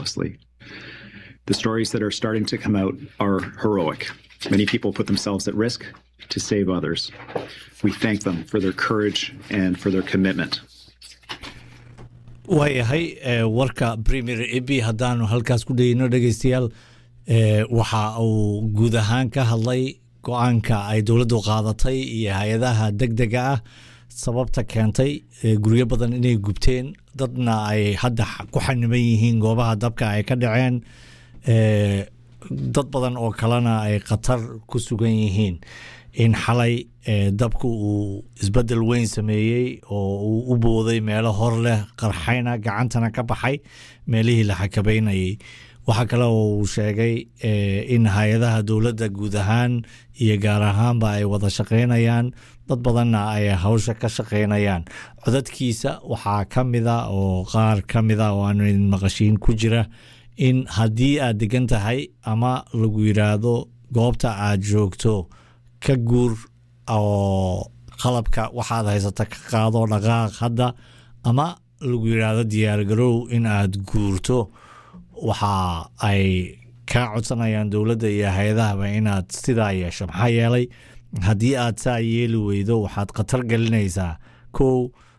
closely. The stories that are starting to come out are heroic. Many people put themselves at risk to save others. We thank them for their courage and for their commitment. waayahay warka premier ebi haddaanu halkaas ku dhegeyno dhegeystayaal waxa uu guud ahaan ka hadlay go-aanka ay dowladdu qaadatay iyo hay-adaha deg dega ah sababta keentay guryo badan inay gubteen dadna ay hadda ku xaniban yihiin goobaha dabka ay ka dhaceen dad badan oo kalena ay khatar ku sugan yihiin in xalay dabku uu isbedel weyn sameeyey oo uu u booday meelo hor leh qarxayna gacantana ka baxay meelihii la xakabaynayay waxaa kale oo uu sheegay in hay-adaha dowladda guud ahaan iyo gaar ahaanba ay wada shaqaynayaan dad badanna ay hawsha ka shaqaynayaan codadkiisa waxaa ka mida oo qaar ka mida oo aanu idin maqashiin ku jira in haddii aad degan tahay ama lagu yidhaahdo goobta aad joogto ka guur oo qalabka waxaad haysata ka qaado dhaqaaq hadda ama lagu yidhaahdo diyaargarow in aad guurto waxa ay kaa codsanayaan dowladda iyo hay-adahaba inaad sidaa yeesho maxaa yeelay haddii aad saa yeeli weydo waxaad khatar gelinaysaa kow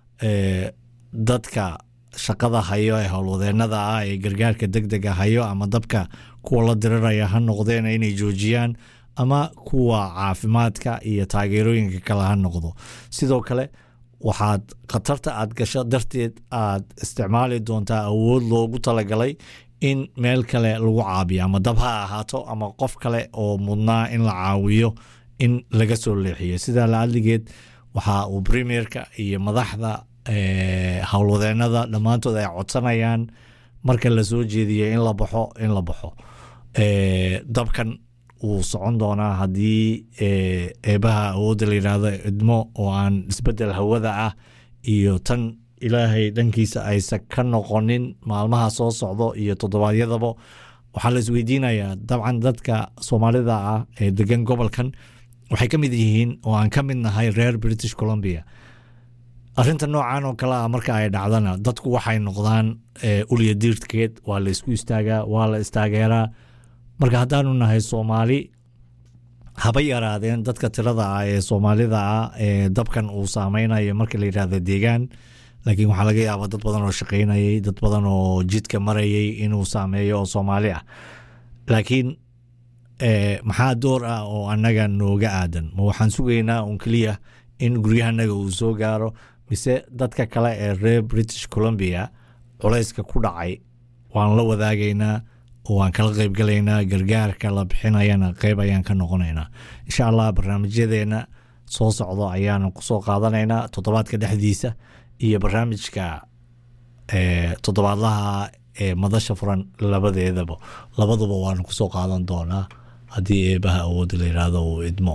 dadka shaqada hayo ee howlwadeennada ah ee gargaarka deg dega hayo ama dabka kuwa la diriraya ha noqdeen inay joojiyaan ama kuwa caafimaadka iyo taageerooyinka kale ha noqdo sidoo kale waxaad khatarta aad gasho darteed aad isticmaali doontaa awood loogu talagalay in meel kale lagu caabiyo ama dab ha ahaato ama qof kale oo mudnaa in la caawiyo in laga soo leexiyo sidaa la adligeed waxa uu premierka iyo madaxda howlwadeennada dhammaantood ay codsanayaan marka la soo jeediyo in la baxo in la baxo dabkan wuu socon doonaa haddii eebaha awoodda la yidhaahdo idmo oo aan isbedel hawada ah iyo tan ilaahay dhankiisa aysan ka noqonin maalmaha soo socdo iyo toddobaadyadaba waxaa la isweydiinayaa dabcan dadka soomaalida ah ee degan gobolkan waxay ka mid yihiin oo aan ka mid nahay reer british columbia arinta noocan oo kale ah marka ay dhacdana dadku waxay noqdaan ulya diirtkeed waa la isku istaagaa waa la istaageeraa marka haddaanu nahay soomaali haba yaraadeen dadka tirada ah ee soomaalida ah ee dabkan uu saameynayo marka la yidhahdo deegaan laakiin waxaa laga yaabaa dad badan oo shaqaynayay dad badan oo jidka marayay inuu saameeyo oo soomaali ah laakiin maxaa door ah oo annaga nooga aadan ma waxaan sugaynaa un keliya in guryahanaga uu soo gaaro mise dadka kale ee reer british columbia culayska ku dhacay waan la wadaagaynaa oo waan kala qaybgalaynaa gargaarka la bixinayana qeyb ayaan ka noqonaynaa insha allah barnaamijyadeena soo socdo ayaanu kusoo qaadanaynaa toddobaadka dhexdiisa iyo barnaamijka toddobaadlaha ee madasha furan labadeedaba labaduba waanu kusoo qaadan doonaa haddii eebaha awoodda la yidhaahdo uu idmo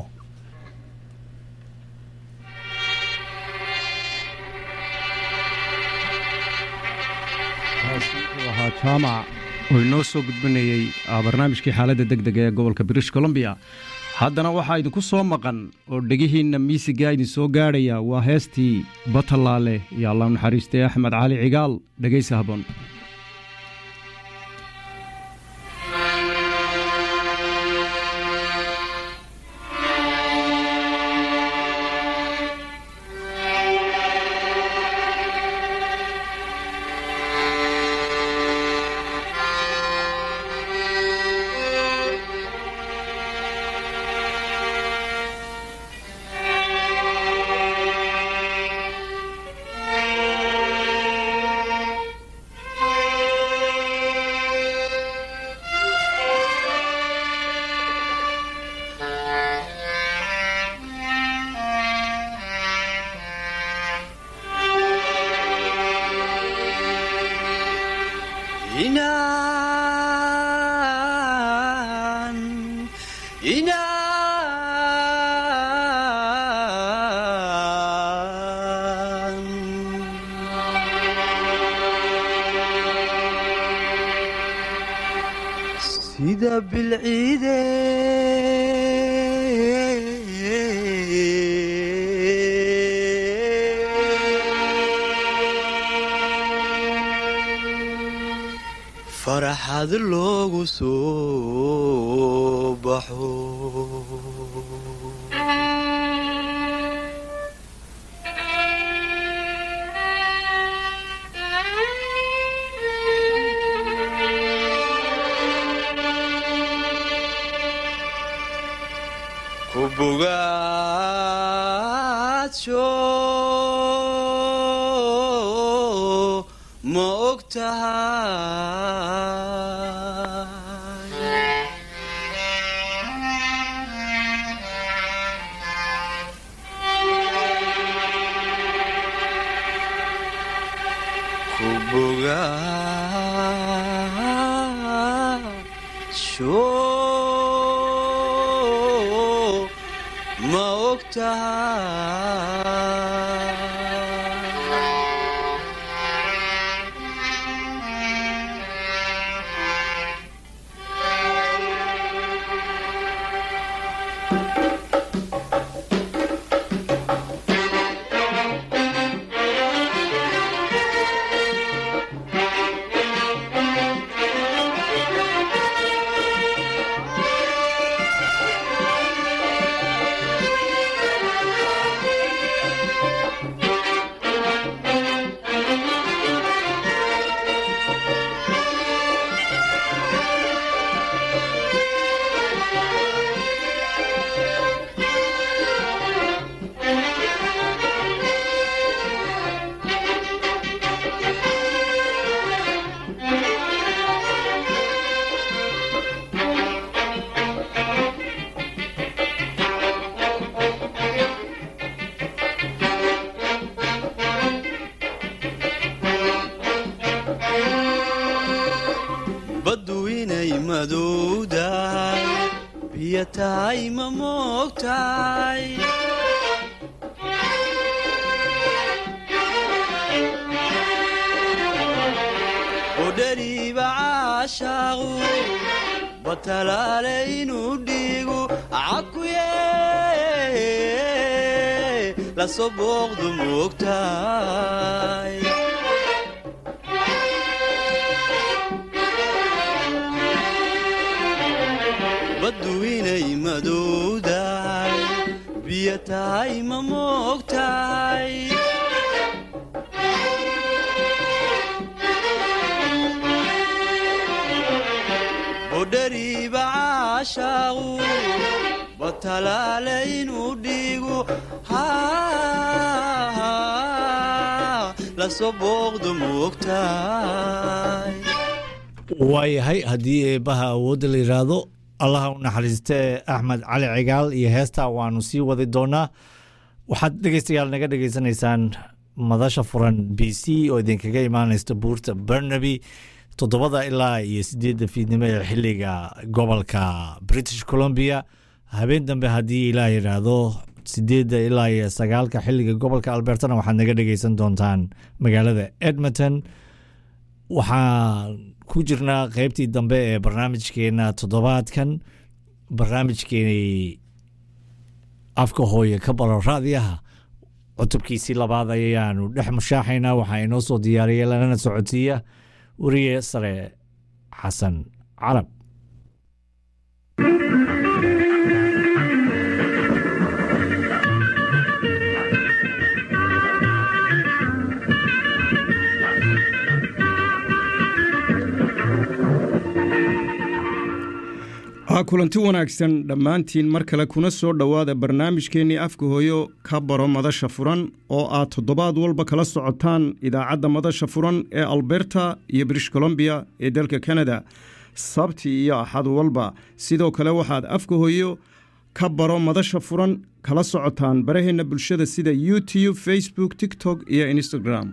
ahaa jaamac oo inoo soo gudbanayey barnaamijkii xaaladda deg dega ee gobolka british columbia haddana waxaa idinku soo maqan oo dhegihiinna miisigaa idin soo gaadhaya waa heestii batalaale iyo allah naxariistay axmed cali cigaal dhegaysa haboon sida bilciide farax farxad loogu soo baxo ku bogaadsho ma og tahay ku bogaadsho ma og tahay baddu inay madowdahay biyo tahay ma moogtahay udhariiba caashaaqu batalaale inuu dhiigu cakuye lasoo booqdu moogtahay baddu inay madowdahay biyo tahay ma moogtahay budhariiba caashaaqu batalaale inuu dhiigu lasoo booqdu moogtahay waayahay haddii eebbaha awoodda la yidhaahdo allaha u naxariistee axmed cali cigaal iyo heestaa waanu sii wadi doonaa waxaad dhegeystayaal naga dhegeysanaysaan madasha furan b c oo idinkaga imaanaysta buurta barnaby toddobada ilaa iyo sideedda fiidnimo ee xiliga gobolka british columbia habeen dambe haddii ilaah yidhaahdo sideedda ilaa iyo sagaalka xiliga gobolka albertana waxaad naga dhegeysan doontaan magaalada edmonton waxaan ku jirnaa qeybtii dambe ee barnaamijkeena toddobaadkan barnaamijkeeni afka hooye ka baro raadiyaha cutubkiisii labaad ayaanu dhex mushaaxaynaa waxaa inoo soo diyaariya lanana socodsiiya weriye sare xasan carab ha kulanti wanaagsan dhammaantiin mar kale kuna soo dhowaada barnaamijkeennii afka hooyo ka baro madasha furan oo aad toddobaad walba kala socotaan idaacadda madasha furan ee alberta iyo british columbia ee dalka kanada sabti iyo axad walba sidoo kale waxaad afka hooyo ka baro madasha furan kala socotaan baraheenna bulshada sida youtube facebook tiktok iyo instagram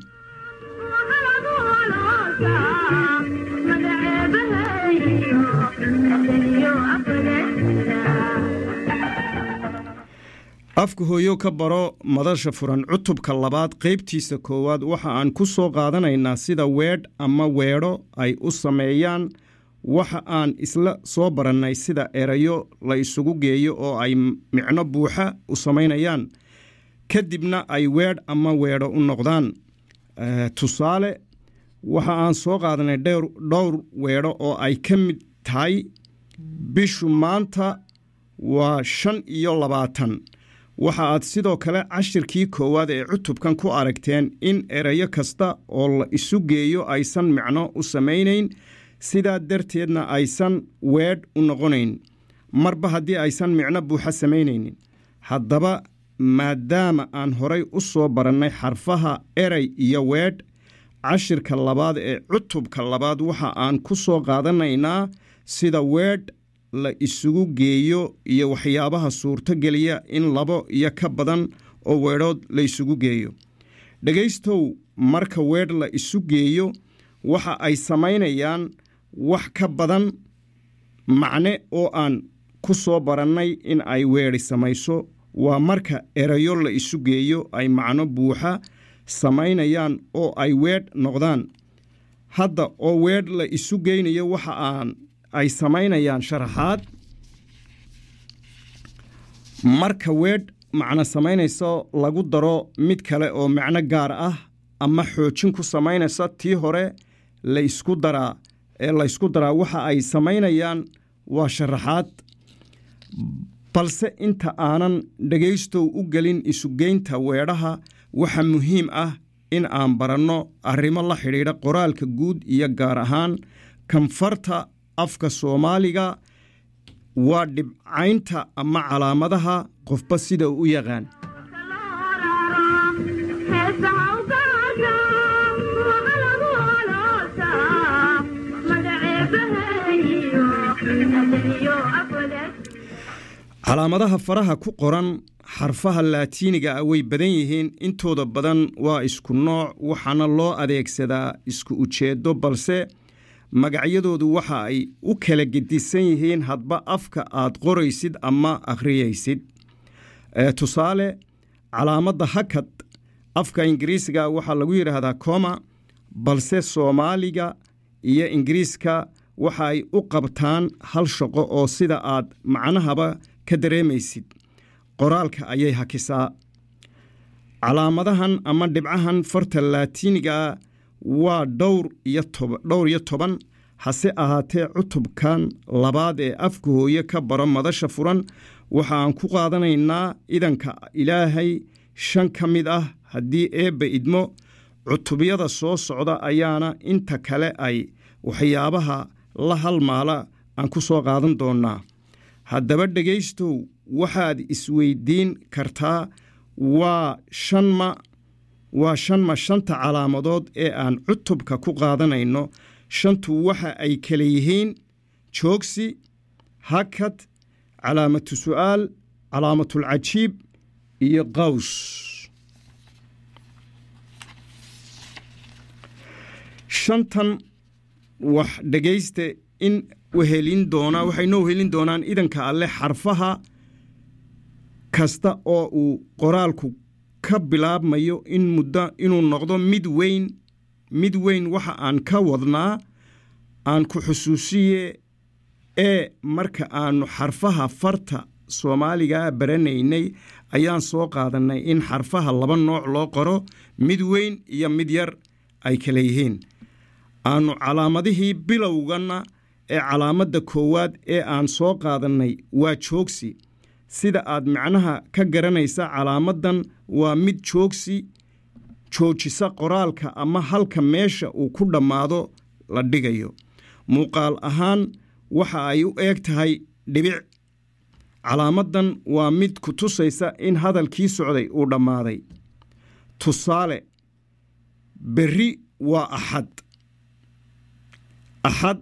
afka hooyo ka baro madasha furan cutubka labaad qaybtiisa koowaad waxa aan ku soo qaadanaynaa sida weedh ama weedho ay u sameeyaan waxa aan isla soo barannay sida erayo la isugu geeyo oo ay micno buuxa u samaynayaan kadibna ay weedh ama weedho u noqdaan tusaale waxa aan soo qaadanay dhowr dhowr weedho oo ay ka mid tahay bishu maanta waa shan iyo labaatan waxa aad sidoo kale cashirkii koowaad ee cutubkan ku aragteen in erayo kasta oo la isu geeyo aysan micno u samaynayn sidaa darteedna aysan weedh u noqonayn marba haddii aysan micno buuxa samaynaynin haddaba maadaama aan horay u soo barannay xarfaha eray iyo weedh cashirka labaad ee cutubka labaad waxa aan ku soo qaadanaynaa sida weedh la isugu geeyo iyo waxyaabaha suurtogeliya in labo iyo ka badan oo weedhood la isugu geeyo dhegaystow marka weedh la isu geeyo waxa ay samaynayaan wax ka badan macne oo aan ku soo barannay in ay weedhi samayso waa marka erayo la isu geeyo ay macno buuxa samaynayaan oo ay weedh noqdaan hadda oo weedh la isu geynayo waxa aan ay samaynayaan sharaxaad marka weedh macno samaynayso lagu daro mid kale oo macno gaar ah ama xoojin ku samaynaysa tii hore la ysku daraa ee la ysku daraa waxa ay samaynayaan waa sharaxaad balse inta aanan dhegaystow u gelin isugeynta weedhaha waxa muhiim ah in aan baranno arrimo la xidhiidha qoraalka guud iyo gaar ahaan kanfarta afka soomaaliga waa dhibcaynta ama calaamadaha qofba sida uu u yaqaan calaamadaha faraha ku qoran xarfaha laatiiniga ah way badan yihiin intooda badan waa isku nooc waxaana loo adeegsadaa isku ujeedo balse magacyadoodu waxa ay u kala gedisan yihiin hadba afka aad qoraysid ama akhriyaysid tusaale calaamadda hakad afka ingiriisiga waxaa lagu yidhaahdaa coma balse soomaaliga iyo ingiriiska waxa ay u qabtaan hal shaqo oo sida aad macnahaba ka dareemaysid qoraalka ayay hakisaa calaamadahan ama dhibcahan farta laatiinigaa waa dhowr iyo toban hase ahaatee cutubkan labaad ee afka hooye ka baro madasha furan waxa aan ku qaadanaynaa idanka ilaahay shan ka mid ah haddii eebba idmo cutubyada soo socda ayaana inta kale ay waxyaabaha la halmaala aan ku soo qaadan doonnaa haddaba dhegaystow waxaad isweydiin kartaa waa shanma waa shanma shanta calaamadood ee aan cutubka ku qaadanayno shantu waxa ay kala yihiin joogsi hakad calaamatu su'aal calaamatulcajiib iyo qaws shantan wax dhegaysta in wehelin doonaa waxay noo helin doonaan idanka alle xarfaha kasta oo uu qoraalku ka bilaabmayo in muddo inuu noqdo mid weyn mid weyn waxa aan ka wadnaa aan ku xusuusiye ee marka aannu xarfaha farta soomaaligaa baranaynay ayaan soo qaadannay in xarfaha laba nooc loo qoro mid weyn iyo mid yar ay kala yihiin aannu calaamadihii bilowganna ee calaamadda koowaad ee aan soo qaadannay waa joogsi sida aad macnaha ka garanaysa calaamaddan waa mid joogsi joojisa qoraalka ama halka meesha uu ku dhammaado la dhigayo muuqaal ahaan waxa ay u eeg tahay dhibic calaamaddan waa mid ku tusaysa in hadalkii socday uu dhammaaday tusaale berri waa axad axad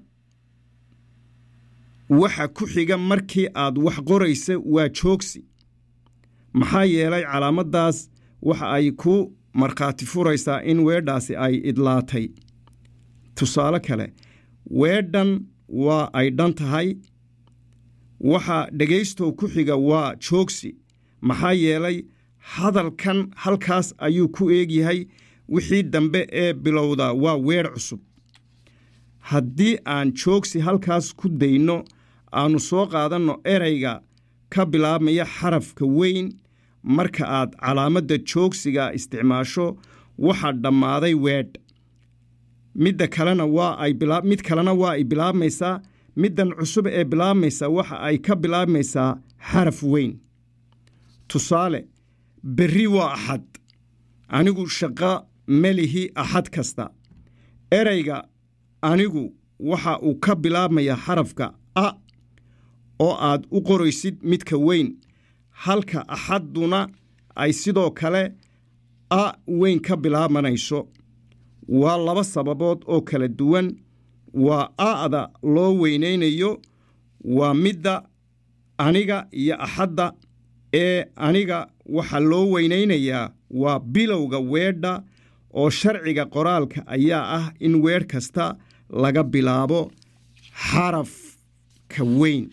waxa ku xiga markii aad wax qoraysa waa joogsi maxaa yeelay calaamaddaas waxa ay ku markhaati furaysaa in weedhaasi ay idlaatay tusaale kale weedhan waa ay dhan tahay waxa dhegaystow ku xiga waa joogsi maxaa yeelay hadalkan halkaas ayuu ku eegyahay wixii dambe ee bilowda waa weedh cusub haddii aan joogsi halkaas ku dayno aannu soo qaadanno erayga ka bilaabmaya xarafka weyn marka aad calaamadda joogsiga isticmaasho waxaa dhammaaday weedh midda kalena waa ay bilaa mid kalena waa ay bilaabmaysaa middan cusub ee bilaabmaysa waxa ay ka bilaabmaysaa xaraf weyn tusaale berri waa axad anigu shaqo melihi axad kasta erayga anigu waxa uu ka bilaabmayaa xarafka a oo aad u qoraysid midka weyn halka axadduna ay sidoo kale a weyn ka bilaabanayso waa laba sababood oo kala duwan waa a'da loo weynaynayo waa midda aniga iyo axadda ee aniga waxa loo weynaynayaa waa bilowga weedha oo sharciga qoraalka ayaa ah in weedh kasta laga bilaabo xarafka weyn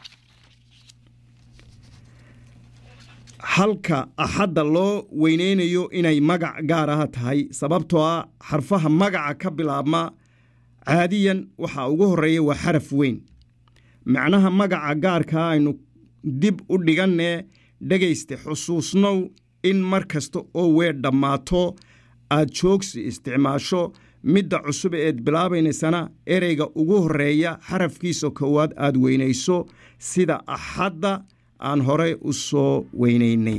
halka axadda loo weynaynayo inay magac gaar ah tahay sababtoo ah xarfaha magaca ka bilaabma caadiyan waxaa ugu horreeya waa xaraf weyn macnaha magaca gaarkaa aynu dib u dhigannee dhegayste xusuusnow in mar kasta oo weer dhammaato aad joogsi isticmaasho midda cusub eed bilaabaynaysana ereyga ugu horreeya xarafkiisa koowaad aad weynayso sida axadda aan horey u soo weynaynay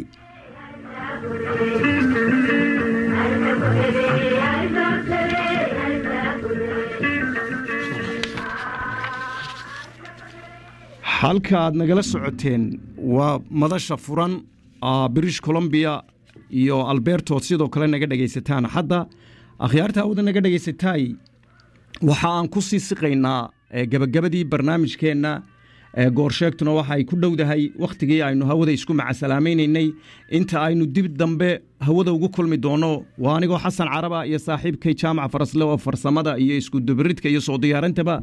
halka aad nagala socoteen waa madasha furan british columbia iyo albertood sidoo kale naga dhegaysataan hadda akhyaarta awda naga dhegaysataay waxa aan ku sii siqaynaa gebagabadii barnaamijkeenna goorsheegtuna waxa ay ku dhowdahay wakhtigii aynu hawada isku macasalaamaynaynay inta aynu dib dambe hawada ugu kulmi doonno waa anigoo xasan caraba iyo saaxiibkay jaamac farasle oo farsamada iyo iskudubaridka iyo soo diyaarintaba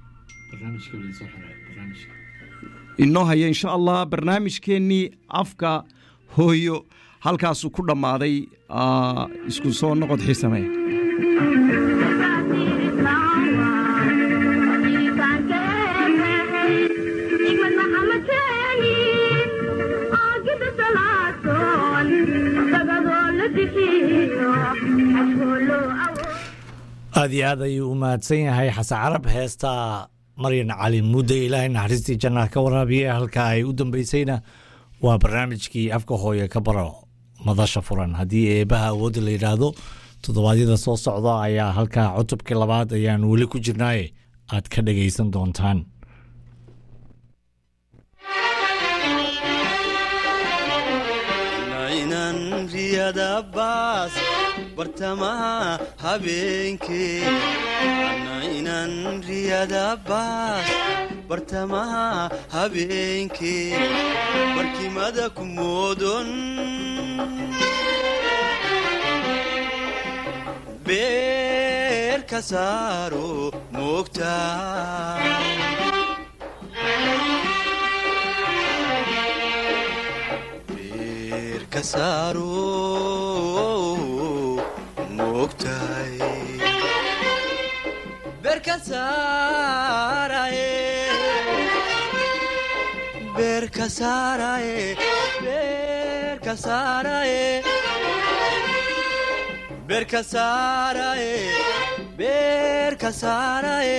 inoo haya insha allah barnaamijkeennii afka hooyo halkaasuu ku dhammaaday isku soo noqod xiisame aad iyo aad ayuu u mahadsan yahay xasan carab heesta maryan cali mudde ilaahay naxariistii jannaha ka waraabiye halka ay u dambeysayna waa barnaamijkii afka hooye ka baro madasha furan haddii eebaha awoodda la yidhaahdo toddobaadyada soo socda ayaa halkaa cutubkii labaad ayaan weli ku jirnaaye aad ka dhagaysan doontaan naynan riyada baas bartamaha habeenkee naynan riyada baas bartamaha habeenkee barkimada ku moodon beer ka saaro moogtaa beerka saaro moogtahay beerka saaraye beerka saaraye beerka saaraye beerka saaraye beerka saaraye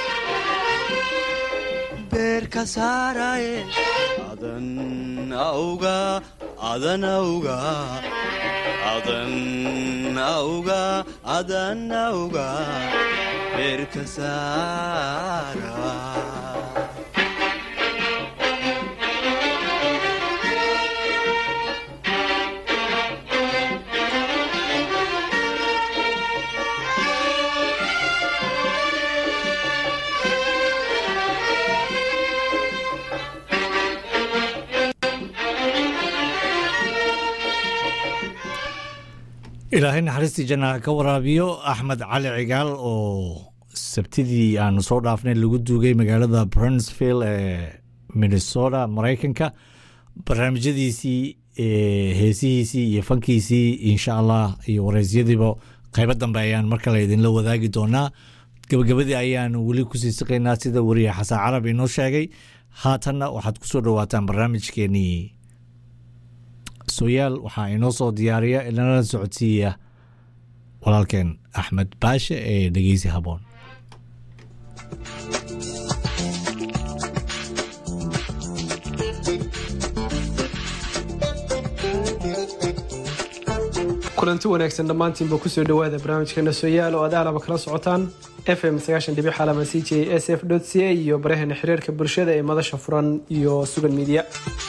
beerka saaraye adan auga adan auga adan auga adan auga beerka saara ilaahay naxariistii jannaha ka waraabiyo axmed cali cigaal oo sabtidii aanu soo dhaafnay lagu duugay magaalada brunsville ee minnesota maraykanka barnaamijyadiisii heesihiisii iyo fankiisii insha allah iyo wareysyadiiba qaybo dambe ayaan mar kale idinla wadaagi doonaa gabagabadii ayaanu weli kusii siqaynaa sida wariye xasan carab inoo sheegay haatanna waxaad kusoo dhawaataan barnaamijkeenii soyaal waxaa inoo soo diyaariya inala socodsiiya walaalkeen axmed baashe ee dhegeysi haboon kulanti wanaagsan dhammaantiinba kusoo dhowaada barnaamijkeena sooyaal oo aad aalaba kala socotaan f m xalama c j s f c a iyo baraheena xiriirka bulshada ee madasha furan iyo sugan midiya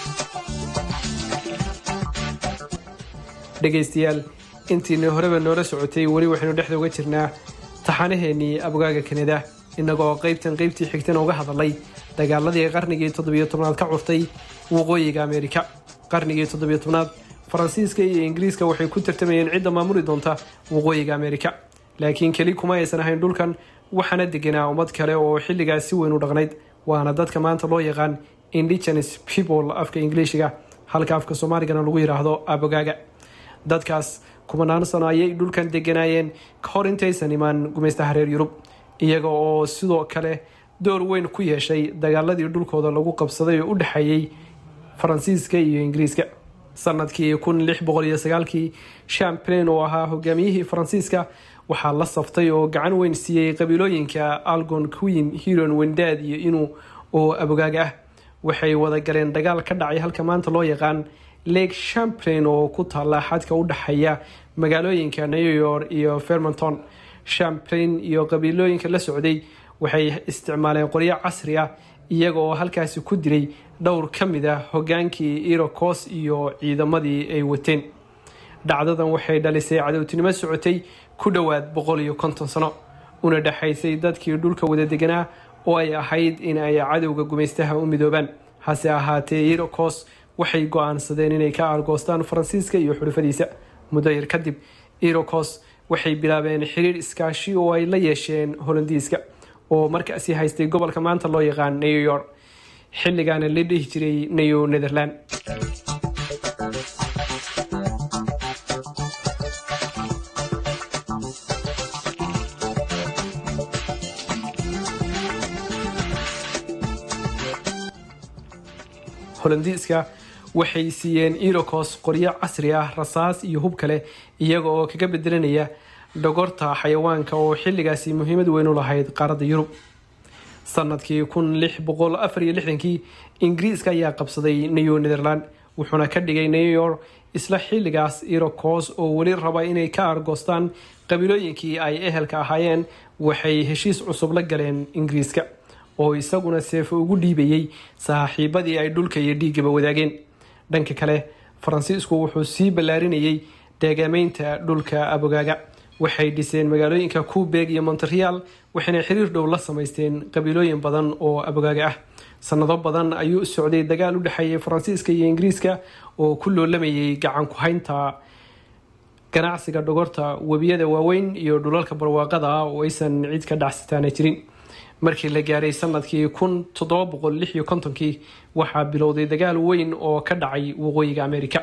dhegaystayaal intiina horeba noola socotay weli waxaynu dhexda uga jirnaa taxanaheenii abogaaga kanada innagoo qaybtan qaybtii xigtana uga hadalay dagaaladii qarnigii toddobiyo tobnaad ka curtay waqooyiga ameerika qarnigii toddobiyo tobnaad faransiiska iyo ingiriiska waxay ku tartamayeen cidda maamuli doonta waqooyiga ameerika laakiin keli kuma aysan ahayn dhulkan waxaana deganaa ummad kale oo xilligaas si weyn u dhaqnayd waana dadka maanta loo yaqaan indigenes people afka ingiliishiga halka afka soomaaligana lagu yidhaahdo abogaaga dadkaas kumanaan sano ayay dhulkan deganaayeen ka hor intaysan imaan gumaystaha reer yurub iyaga oo sidoo kale door weyn ku yeeshay dagaaladii dhulkooda lagu qabsaday oo u dhexeeyey faransiiska iyo ingiriiska sanadkii kun lix boqol iyo sagaalkii champlain oo ahaa hogaamiyihii faransiiska waxaa la saftay oo gacan weyn siiyey qabiilooyinka algon queen hiron wendad iyo inuu oo abogaaga ah waxay wada galeen dagaal ka dhacay halka maanta loo yaqaan lake champlain oo ku taalla xadka u dhexeeya magaalooyinka new york iyo fermanton champlain iyo qabiilooyinka la socday waxay isticmaaleen qoryo casri ah iyaga oo halkaasi ku dilay dhowr ka mid ah hogaankii irokos iyo ciidamadii ay wateen dhacdadan waxay dhalisay cadowtinimo socotay ku dhowaad boqol iyo konton sano una dhexaysay dadkii dhulka wada deganaa oo ay ahayd in ay cadowga gumaystaha u midoobaan hase ahaatee irokos waxay go-aansadeen inay ka aargoostaan faransiiska iyo xulufadiisa muddo yar kadib irokos waxay bilaabeen xiriir iskaashi oo ay la yeesheen holandiiska oo markaasi haystay gobolka maanta loo yaqaan new york xilligaana la dhihi jiray new netherland holandiiska waxay siiyeen irokos qoryo casri ah rasaas iyo hub kale iyaga oo kaga bedelanaya dhogorta xayawaanka oo xilligaasi muhiimad weyn u lahayd qaaradda yurub sanadkii kun lix boqol afar iyo lixdankii ingiriiska ayaa qabsaday new netherland wuxuuna ka dhigay new york isla xilligaas irokos oo weli raba inay ka argoostaan qabiilooyinkii ay ehelka ahaayeen waxay heshiis cusub la galeen ingiriiska oo isaguna seefo ugu dhiibayey saaxiibadii ay dhulka iyo dhiiggaba wadaageen dhanka kale faransiisku wuxuu sii ballaarinayay deegaameynta dhulka abogaaga waxay dhiseen magaalooyinka kuubeg iyo montereal waxayna xiriir dhow la samaysteen qabiilooyin badan oo abogaaga ah sanado badan ayuu socday dagaal u dhexeeyay faransiiska iyo ingiriiska oo ku loolamayay gacan ku-haynta ganacsiga dhogorta webiyada waaweyn iyo dhulalka barwaaqada ah oo aysan cid ka dhacsitaana jirin markii la gaaray sanadkii kun toddoba boqol lix iyo kontonkii waxaa bilowday dagaal weyn oo ka dhacay waqooyiga amerika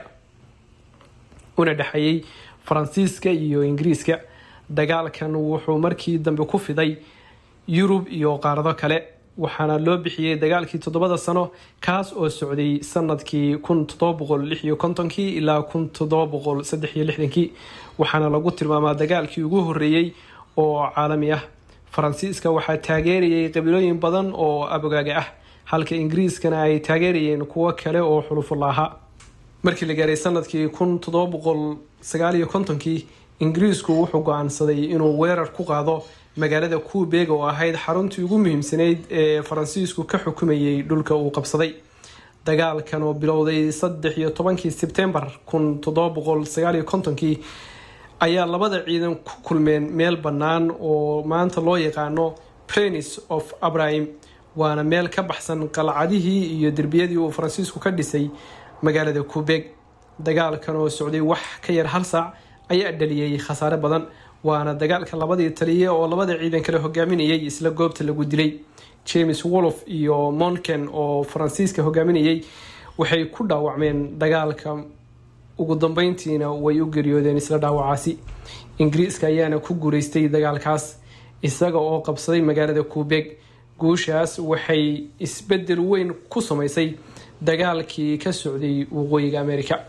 una dhexeeyey faransiiska iyo ingiriiska dagaalkan wuxuu markii dambe ku fiday yurub iyo qaarado kale waxaana loo bixiyey dagaalkii toddobada sano kaas oo socday sanadkii kun toddoba boqol lix iyo kontonkii ilaa kun toddoba boqol saddex iyo lixdankii waxaana lagu tilmaamaa dagaalkii ugu horeeyey oo caalami ah faransiiska waxaa taageerayay qabiilooyin badan oo abogaaga ah halka ingiriiskana ay taageerayeen kuwo kale oo xulufula ahaa markii la gaaray sanadkii kun toddoba boqol sagaal iyo kontonkii ingiriisku wuxuu go-aansaday inuu weerar ku qaado magaalada kuubeg oo ahayd xaruntii ugu muhiimsanayd ee faransiisku ka xukumayay dhulka uu qabsaday dagaalkan oo bilowday saddex iyo tobankii sebtembar kun toddoba boqol sagaal iyo kontonkii ayaa labada ciidan ku kulmeen meel bannaan oo maanta loo yaqaano prenis of abrahim waana meel ka baxsan qalcadihii iyo derbiyadii uu faransiisku ka dhisay magaalada kuubeg dagaalkan oo socday wax ka yar hal saac ayaa dhaliyey khasaare badan waana dagaalka labadii taliye oo labada ciidan kale hogaaminayay isla goobta lagu dilay james wolof iyo monken oo faransiiska hogaaminayay waxay ku dhaawacmeen dagaalka ugu dambeyntiina way u geeriyoodeen isla dhaawacaasi ingiriiska ayaana ku guureystay dagaalkaas isaga oo qabsaday magaalada kuubeg guushaas waxay isbedel weyn ku samaysay dagaalkii ka socday waqooyiga amerika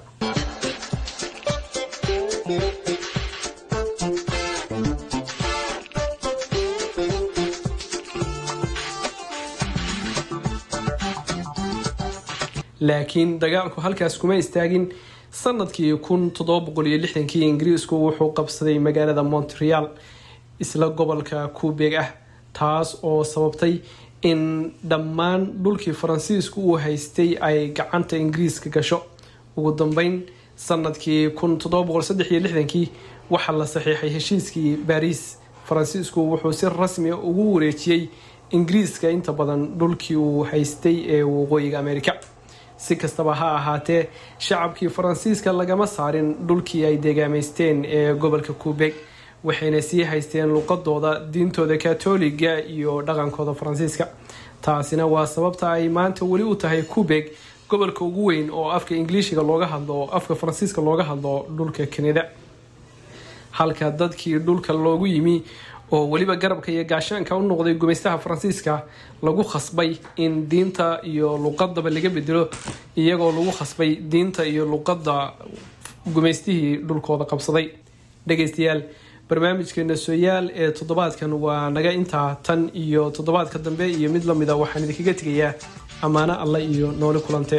laakiin dagaalku halkaas kuma istaagin sanadkii kun toddoba boqol iyo lixdankii ingiriisku wuxuu qabsaday magaalada montreal isla gobolka kuubeg ah taas oo sababtay in dhammaan dhulkii faransiisku uu haystay ay gacanta ingiriiska gasho ugu dambeyn sanadkii kun toddoba boqol saddex iyo lixdankii waxaa la saxiixay heshiiskii baariis faransiisku wuxuu si rasmi ugu wareejiyey ingiriiska inta badan dhulkii uu haystay ee waqooyiga amerika si kastaba ha ahaatee shacabkii faransiiska lagama saarin dhulkii ay deegaamaysteen ee gobolka kuubeg waxayna sii haysteen luqadooda diintooda katoliga iyo dhaqankooda faransiiska taasina waa sababta ay maanta weli u tahay kuubeg gobolka ugu weyn oo afka ingiliishiga looga hadlo afka faransiiska looga hadlo dhulka kanada halka dadkii dhulka loogu yimi oo weliba garabka iyo gaashaanka u noqday gumaystaha faransiiska lagu khasbay in diinta iyo luqadaba laga bedelo iyagoo lagu khasbay diinta iyo luqadda gumaystihii dhulkooda qabsaday dhageystayaal barnaamijkeena sooyaal ee toddobaadkan waa naga intaa tan iyo toddobaadka dambe iyo mid lamida waxaan idinkaga tegayaa ammaano alle iyo nooli kulante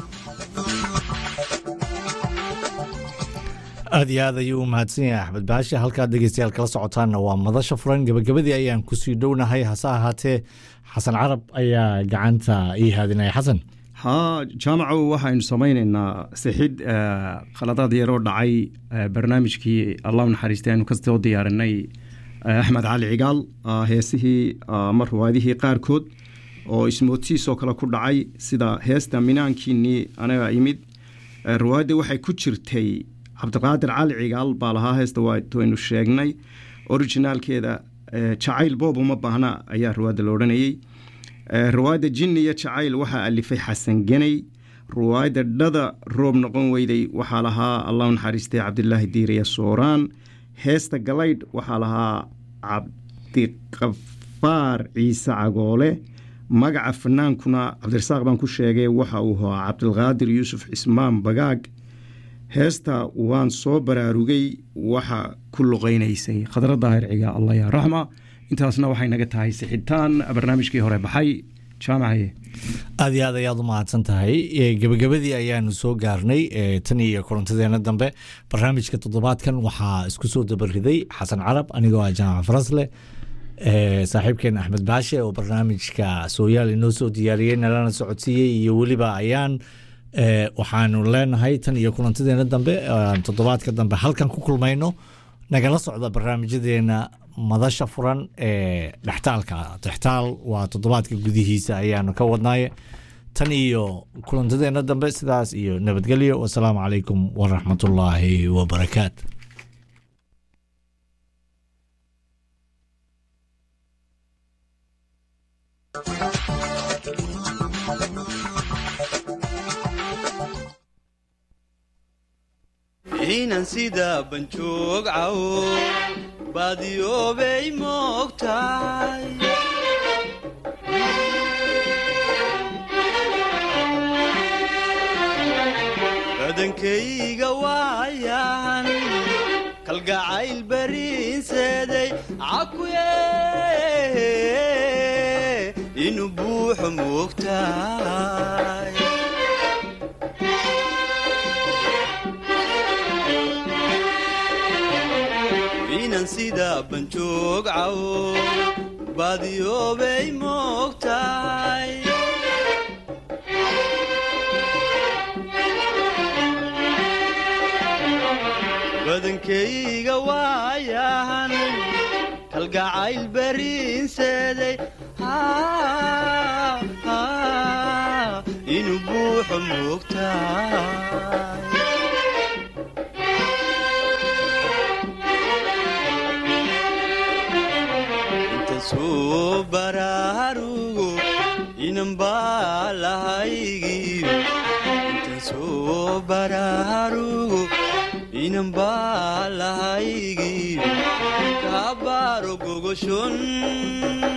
aada iyo aad ayuu u mahadsan yahay axmed baashe halkaad dhegeystayaal kala socotaanna waa madasha furan gebagabadii ayaan kusii dhownahay hase ahaatee xasan carab ayaa gacanta ii haadinaya xasan haa jaamacow waxaynu samaynaynaa sixid khaladaad yaroo dhacay barnaamijkii allah naxariistay aynu kasoo diyaarinay axmed cali cigaal heesihii ama ruwaadihii qaarkood oo ismoodsiisoo kale ku dhacay sida heesta minaankiinii anaga imid ruwaadda waxay ku jirtay cabdiqaadir cali cigaal baa lahaa heesta waynu sheegnay originaalkeeda jacayl boob uma baahna ayaa ruwaadda la odhanayey ruwaayadda jinni iyo jacayl waxaa alifay xasan geney ruwaayadda dhada roob noqon weyday waxaa lahaa allahu naxariistay cabdilaahi diiriya sooraan heesta galaydh waxaa lahaa cabdiqafaar ciise cagoole magaca fanaankuna cabdirasaaq baan ku sheegay waxa uu ahaa cabdilqaadir yuusuf cismaan bagaag heesta waan soo baraarugay waxa ku luqaynaysay khadra daahir ciga allah yaa raxma intaasna waxay naga tahay sixitaan barnaamijkii hore baxay jaamacaye aada iyo aad ayaad u mahadsan tahay gebagabadii ayaanu soo gaarnay tan iyo kulantadeena dambe barnaamijka toddobaadkan waxaa isku soo dabariday xasan carab anigoo ah jaamac farasle saaxiibkeen axmed baashe oo barnaamijka sooyaal inoo soo diyaariyey nalana socodsiiyey iyo weliba ayaan waxaanu leenahay tan iyo kulantadeena dambe toddobaadka dambe halkan ku kulmayno nagala socda barnaamijyadeena madasha furan ee dhextaalka dhextaal waa toddobaadka gudihiisa ayaanu ka wadnaaye tan iyo kulantadeena dambe sidaas iyo nabadgelyo wasalaamu calaykum waraxmatullaahi wabarakaat inan sida banjoog cawo baadiyoobay moogtahay badankayga waayan kalgacayl bariinseeday cakuye inuu buuxo moogtahay inan sida banjoog cawo baadiyoobay moogtahay badankayga waayahan kalgacayl bariinseeday inuu buuxo moogtahay soo baraarugo inan baa lahaygiyo intan soo baraarugo inan baa lahaygiyo kaabaaro gogoshon